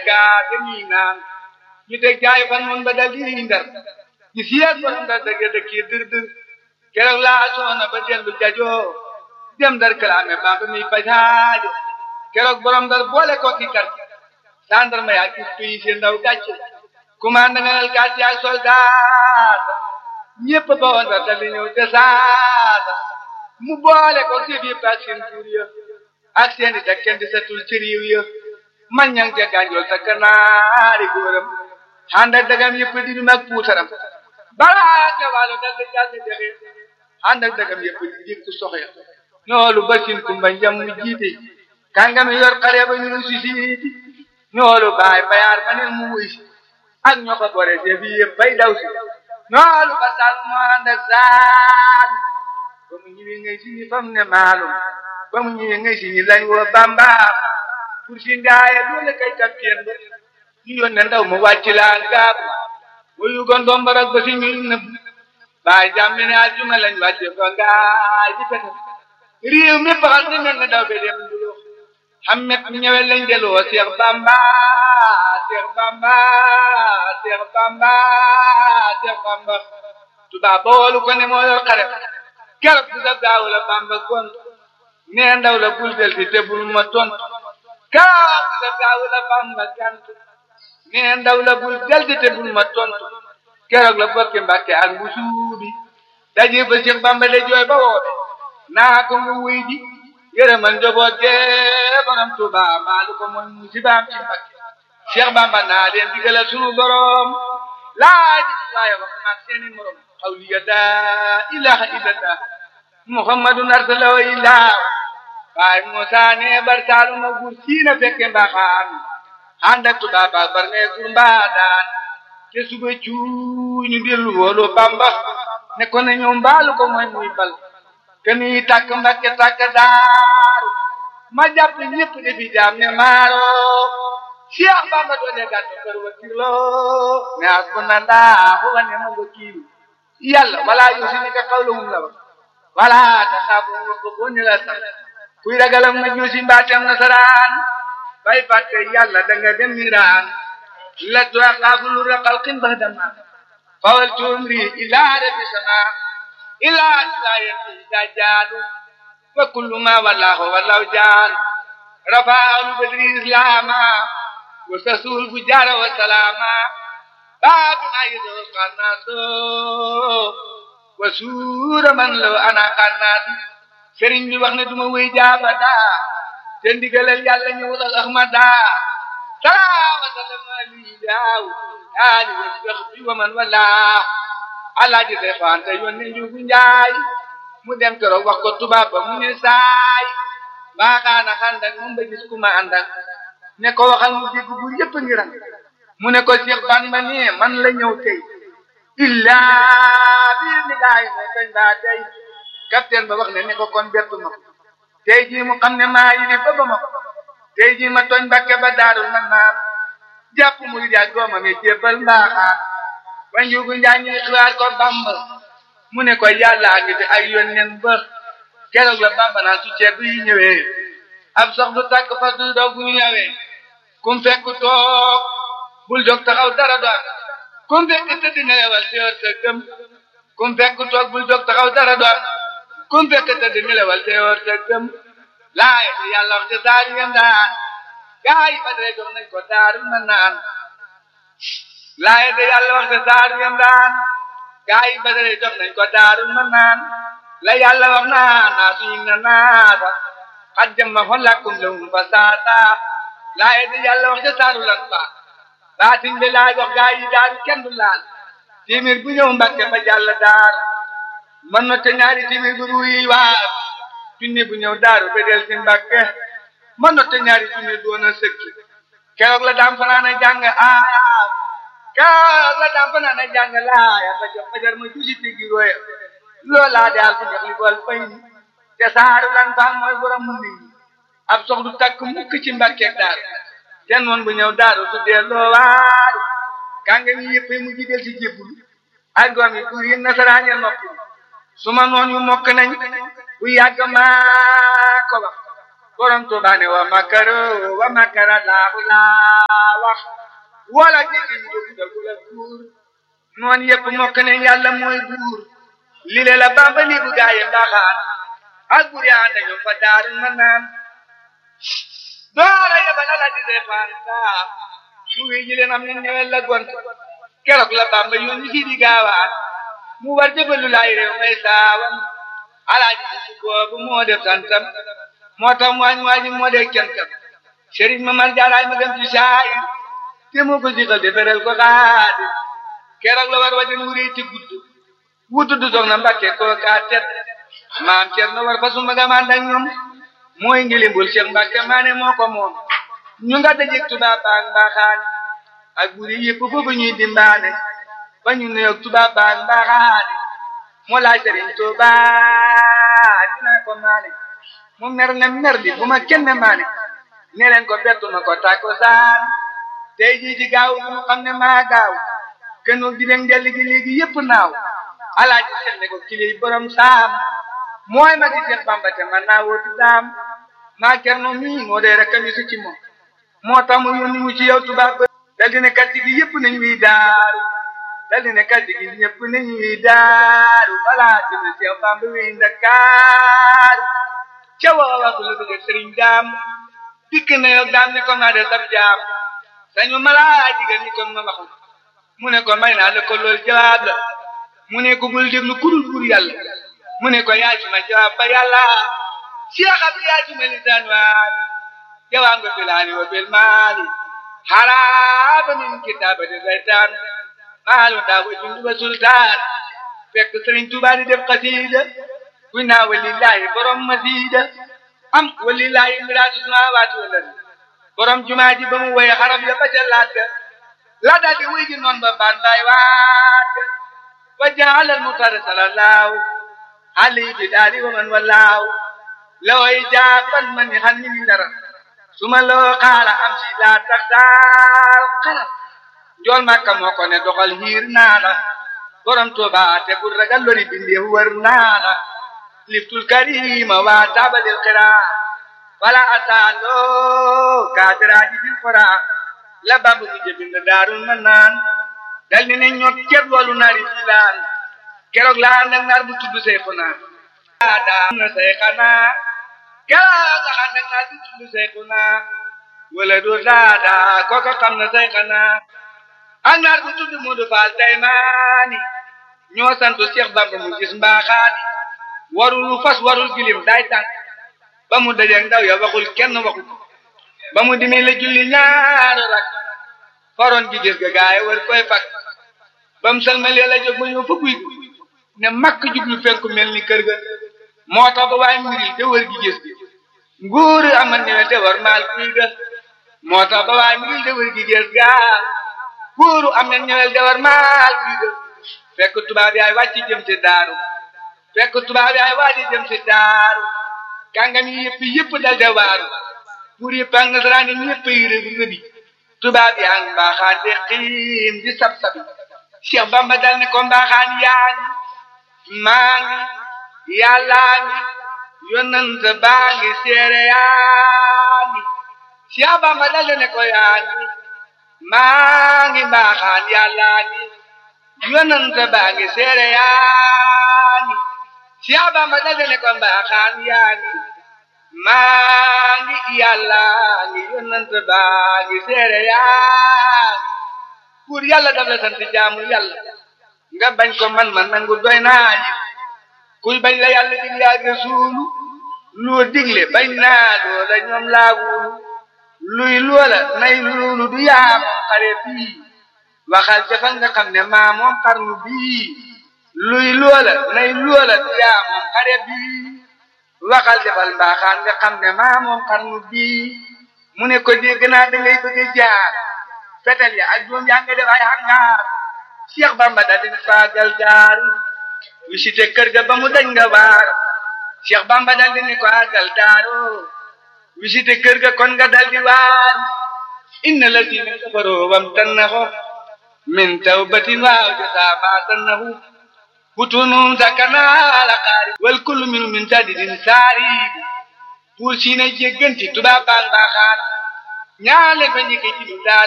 kaa dañuy naan ñu teg jaay fan mun ba dal di ndar ñu siyeeg borom ndar dëgg dëkk yi dër dër keroog laa soona ba dellu jajoo dem ndar kalaame bamba mi pajaajo keroog borom ndar boole ko ki kar sandarma yaa gis tuyi seen ndaw gàcce commande ngenal gàcce ak soldat ñëpp ba woon ndar dal di ñëw te saasa mu boole ko si biir ak seen buur ya ak seen di dak kenn di setul ci réew ya man ñang ca gànjool sa kanaari góoram ànd ak dagam yëpp di dum ak puutaram balaa nga waalo dal di jàll dexe ànd ak dagam yëpp di jikk soxya ñoolu basin kumba njam mu jiite kàngami yor xale ba ñu si siiti ñoolu baay bayaar ma ne mu wuy si ak ñoo fa bore se bi yëpp bay daw si ñoolu ba sal mu ànd ak saal ba mu ñëwee ngay si ñi fam ne maalum ba mu ñëwee ngay si ñi lañ woo bamba pour si ngaaye loolu kay kapteen ba ñu yónnee ndaw mu wàcc laan gaabu wuyu gon dombarak ba si ñu nëbb baay jàmmi ne aljuma lañ wàcce fa ngaay di pete réew mi baxal ni mel ne daw be dem dulo xammet mi ñëwee lañ deloo Seex Bamba Seex Bamba Seex Bamba Seex Bamba tubaab ba woolu ko ne moo yor xare keroog bi sa gaaw la Bamba kon nee ndaw la bul del si te bul ma tontu keroog bi sa gaaw la Bamba kantu nee ndaw la bul del si te bul ma tontu keroog la bokki Mbàkke ak bu suubi daje ba Seex Bamba de jooy ba woobe naa ko nga wuy ji yërëmal njaboot gee borom Tuuba maalu ko mooy musibaam ci Mbàkke Cheikh Bamba naa leen digala sunu borom laaj waaye wax maag seeni morom xawliya laa ilaha illallah muhammadun arsalahu illah waaye Musa ne bar saalu ma gur siina fekke mbaxaan ànd ak Tuuba ba bar ne gur mbaadaan te suba cuuñu dellu woolu Bamba ne ko ne ñëw mbaalu ko mooy muy bal keni tàkk mbakke tàkk daaru ma jàpp ñëpp defi jaam ne maaro Cheikh Bamba doole gàttu kër wakilo ne hasbunallahu wa ni'mal wakiil yàlla wala yusinika qawluhum la wax wala taxaafu ko ko ni la sax kuy ragalam ma juusi mbaatam nasaraan bay fàtte yàlla da nga dem miraan la tuaqaafu lu raqal qin bahdama fawal tumri ila rabbi sama ila sayati dajalu wa kullu ma wallahu wallahu jaan rafa'u badri islama wa sasul fujara wa salama babu ayidu qanaso wa sura man law ana qanat sëriñ bi wax ne duma wéy jaabata te ndigalal yàlla ñëwul ak ahmada salaama salama li daaw ali wa sahbi wa man wala alaaji day faante yónni njugu njaay mu dem keroog wax ko tubaab ba mu ne saay baaxaana xandak moom ba gis ku ma àndak ne ko waxal mu dégg bu yëpp ngi ran mu ne ko Cheikh Bamba ne man la ñëw tey illaa biir ni gaay ne kañ baa tey capitaine ba wax ne ne ko kon bettu ma tey jii mu xam ne maa yi ne ba ba ma tey jii ma tooñ Mbàkke ba daarul man naan jàpp mu jaag doomam yi jébbal mbaaxaan ba njugu njaa ñuy xibaar ko Bamba mu ne ko yàlla ngi fi ay yónneen ba keroog la Bamba naan su ceeb yi ñëwee ab sox du tàkk fas du doog bu ñëwee kum fekk toog bul jóg taxaw dara doon kum fekk tëdd nelewal teewal sa gëm kum fekk toog bul jóg taxaw dara doon kum fekk tëdd nelewal teewal sa gëm laay te yàlla wax te saari ngeen daan gaa yi ba dee jox nañ ko daaru na naan laay te yàlla wax te saari ngeen daan gaa yi ba dee jox nañ ko daaru na naan la yàlla wax naa naa suñu na naata xat jamma fa lakkum lahum fa saata laay te yàlla wax te saaru lan fa baatin bi laa jox gaa yi daaru kenn du laal timir bu ñëw mbàkke ba jàll daaru man na te ñaari timir bu ruuyi waar junni bu ñëw daaru ba del si mbàkke man na te ñaari junni doon a sëkki keroog la daam fanaan a jàng aaya keroog la daam fanaan a jàng laaya ba jox fajar ma jusi tigi roya loolaa daal ko jox li bool fay ni te saaru lan faam mooy borom mu nit ñi ab sox du takk mukk ci mbàkkeeg daaru ten woon bu ñëw daaru su delloo waaru kànga mi yëpp mu jidel si jébbul ak doom yi buur yi nasaraan ya noppi su ma noon yu mokk nañ bu yàgg maa ko wax borom Tuubaa ne wa makaro wa makara laahu laa wax wala jigi jóg dagula buur noon yëpp mokk ne yàlla mooy buur li le la Bamba li bu gaaye mbaaxaan ak buur yaa dañu fa daaru ma naan doora yebal ala di reefaan saa mu wi ji leen am ne ñëwel la gont keroog la Bamba yónni si di gaawaan mu war jëbalu laay réew may saawam alaaji si boobu moo def santam moo tax waañ waaji moo dee cantam sëriñ ma mar jaaraay ma dem ci saay te moo ko siqal deferel ko xaadi keroog la war wajan wuree ci gudd wutu du soxna Mbàkke koo kaa tet maam Cerno war fa sumba gamaan ak ñoom mooy ngilimbul Cheikh Mbàkke maane moo ko moom ñu nga dajeg tubaab baag mbaaxaan ak buri yëpp foofu ñuy dimbaane ba ñu nuyoog tubaab baag mbaaxaani moo laaj sëriñ Tuubaa dinaa ko maane mu mer ne mer di bu ma kenn maane ne leen ko bettuma ko tàkko saan tey jii ci gaaw bu mu xam ne maa gaaw kenn di leen delli gi léegi yëpp naaw alaaji seet ne ko kiliy borom saam mooy ma di Seex Bamba te man naa wóotu daam maa kerno mii moo dee rek kami su ci moom moo tax mu yónni mu ci yow tubaab ba dal di ne kàddu gi yëpp nañ wiy daaru dal di ne kàddu gi ñëpp nañ wiy daaru balaa dina Seex Bamba wiy Ndakaaru ca waa waxu la bëgg sëriñ daam dikk na yow daam ne ko maa de sab jaam sañu malaa jigéen ñi kon ma waxu mu ne ko may naa la ko loolu jawaab la mu ne ko bul déglu kurul pour yàlla mu ne ko yaa ci ma jawaab ba yàlla Cheikh Abdou yaa ci ma lisaan waali jawaab nga bilaani wa bil maali haraaba min kitaabati saytaan maalu daa wa jundu ba sultaan fekk Sëriñ Tuubaa di def xasiida kuy naa walillaahi borom masiida am walillaahi miraatu samaawaati wal ardi borom jumaa ji ba mu woye xarab ya ba ca laat la daal di wuy ji noon ba baan baay waat wa jaala al muxtaar salallaahu alayhi bi daali wa man wallaahu looy jaaban man ni xan ni mi dara suma loo xaala am si laa tax daal xalam njool màkka moo ko ne doxal hiir naa la borom Tuuba te bul ragal lori bindee wër naa la liftul karima waa taabalil xiraa wala asaaloo kaatiraaji bil xoraa la bamb mu jëbind daarul ma naan dal ni ne ñoo ceeb loolu naari filaan keroog laa nag naar bu tudd say xunaa daa na say xanaa keroog nga xam nag naar bu tudd say xunaa wala du daadaa kooka xam na say xanaa ak naar bu tudd Moodu Faal Daymaani ñoo santu Cheikh Bamba mu gis mbaaxaani warul fas warul gilim day tànk ba mu dajeeg ndaw ya waxul kenn waxu ba mu dimee la julli ñaari rak faroon gi gis ga gaay war koy fak ba mu salmalee la jóg ba ñëw fa guy ne makk jublu fenku mel ni kër ga moo tax ba waaye mbiri te wër gi gis gi nguur amal ne te war maal kuy ga moo tax ba waaye mbiri te wër gi gis ga nguuru am na ñëwel te war maal kuy ga fekk tubaab yaay wàcc jëm ci daaru fekk tubaab yaay wàcc jëm ci daaru kàngam yi yëpp yëpp dal de waaru pour yëpp ak nasaraan yi ñëpp yi rëbi rëbi tubaab yaa ngi mbaaxaan de xiim di sab sabi Cheikh Bamba dal ne ko mbaaxaan yaa ngi maa ngi yàllaa ngi yonent baa ngi seere yaa ngi Cheikh Bamba dal ne ko yaa ngi maa ngi mbaaxaan yàllaa ngi yonent baa ngi seere yaa ngi Cheikh Bamba dal ne ko mbaaxaan yaa ngi maa ngi yàlla ngi yonent baa ngi seere yaa pour yàlla daf la sant jaamu yàlla nga bañ ko man man nangu doy naa yi kuy bañ la yàlla digle ak rasuulu loo digle bañ naa loola ñoom laa wulu luy loola nay loolu du yaa moom xare bii waxal jafa nga xam ne maa moom xarnu bii luy loola nay loola du yaa moom xare bii waxal defal mbaaxaan nga xam ne maa moom xarnu bii mu ne ko dégg naa da ngay bëgg a jaar fetel ya ak doom yaa nga def ay hangaar Cheikh Bamba da di faagal jaar visité kër ga ba mu dañ nga waar Cheikh Bamba dal di ne ko àggal daaro visité kër ga kon nga dal di waar inna lazina kafaroo wam tannahu min tawbatin waaw jasaa maa tannahu butunu sakana la qaari wal kullu min min sadidin saari buur siine jégganti tubaab baan baaxaan ñaale fa njëkke ci lu daa